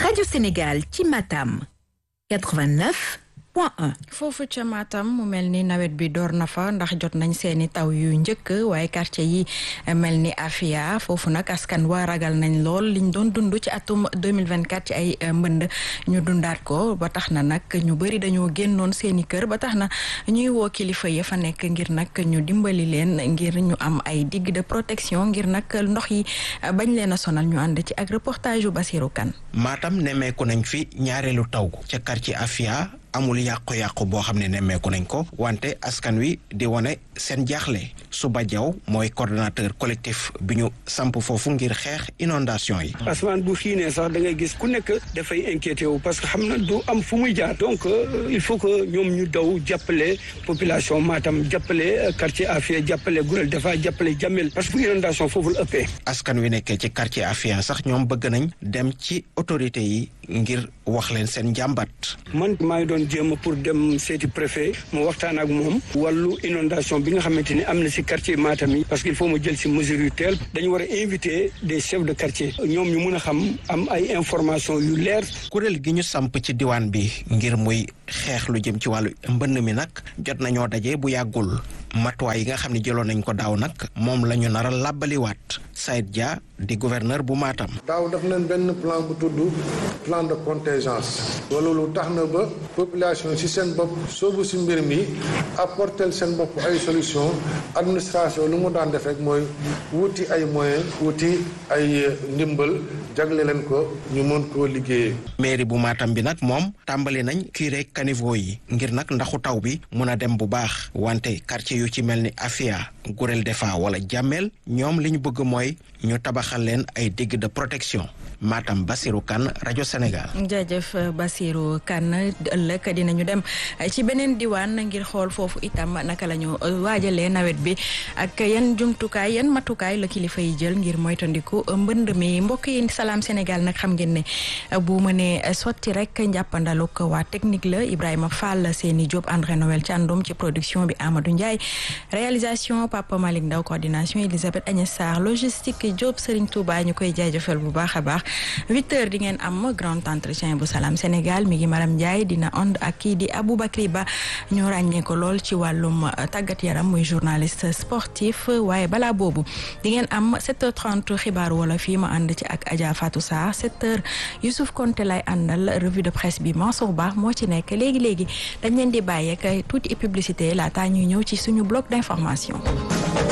Radio Sénégal ci Matam 89 point 1. foofu ca Matam mu mel ni nawet bi door na fa ndax jot nañ seeni taw yu njëkk waaye quartier yi mel ni Afia foofu nag askan waa ragal nañ lool liñ doon dund ci atum 2024 ci ay mbënd ñu dundaat ko ba tax na nag ñu bëri dañoo génnoon seeni kër ba tax na ñuy woo kilifa ya fa nekk ngir nag ñu dimbali leen ngir ñu am ay digue de protection ngir nag ndox yi bañ leen a sonal ñu ànd ci ak reportage yu Basirou Kane Matam nemmeeku nañ fi ñaareelu taw ca quartier Afia amul yàqu-yàqu boo xam ne nemmeeku nañ ko wante askan wi di wane seen jaaxle Suba Jaw mooy coordonnateur collectif bi ñu samp foofu ngir xeex inondation yi asamaan bu xiinee sax da ngay gis ku nekk dafay inquiété wu parce que xam na du am fu muy jaar donc il faut que ñoom ñu daw jàppale population Matam jàppale quartier Afia jàppale Gurel dafa jàppale Jamel parce que inondation foofu la ëppee askan wi nekkee ci quartier Afia sax ñoom bëgg nañ dem ci autorité yi ngir wax leen seen njàmbat man maa ngi doon jéem pour dem seeti préfet mu waxtaan ak moom wàllu inondation bi nga xamante ni am na si quartier Matam yi parce que il faut mu jël si mesure yu teel dañu war a inviter des chefs de quartier ñoom ñu mun a xam am ay information yu leer kuréel gi ñu samp ci diwaan bi ngir muy xeex lu jëm ci wàllu mbënn mi nag jot nañoo daje bu yàggul matuwaay yi nga xam ne jëloon nañ ko daaw nag moom la ñu nar a làbbaliwaat Saïd Dia di gouverneur bu Matam. daaw def nañ benn plan bu tudd plan de contingence loolu tax na ba population ci seen bopp soobu ci mbir mi apporter seen bopp ay solution administration lu mu daan def rek mooy wuti ay moyens wuti ay ndimbal jagle leen ko ñu mën koo liggéeyee. mairie bu Matam bi nag moom tàmbali nañ curé caniveau yi ngir nag ndaxu taw bi mun a dem bu baax wante quartier yu ci mel ni Afia Gurel Defa wala Jamel ñoom li ñu bëgg mooy ñu tabaxal leen ay digue de protection Matam Basirou Kane rajo Sénégal. jaajëf Basirou Kane ëllëg dinañu dem ci beneen diwaan ngir xool foofu itam naka la ñu waajalee nawet bi ak yan jumtukaay yan matukaay la kilifa yi jël ngir moytandiku mbënd mi mbokk yi salaam Sénégal nag xam ngeen ne bu mënee sotti rek njàppandaluk waa technique la Ibrahima Fall Seni Diop André Noël Thiandoum ci production bi Amadou Ndiaye réalisation Papa Malick Ndaw coordination Elisabeth Agnès Sarr logistique Diop Serigne Touba ñu koy jaajëfal bu baax a baax huit heures di ngeen am grand entretien bu Salam Sénégal mi ngi Maram Ndiaye dina ond ak kii di Aboubacry Ba ñu ràññee ko lool ci wàllum tàggat yaram muy journaliste sportif waaye balaa boobu di ngeen am 7h30 xibaar wala fii ma ànd ci ak Adja Fatou Sarr 7h Youssouf Konté lay àndal revue de presse bi Mansour Ba moo ci nekk léegi léegi dañ leen di bàyyi ak tuuti publicité laata ñuy ñëw ci suñu bloc d'information.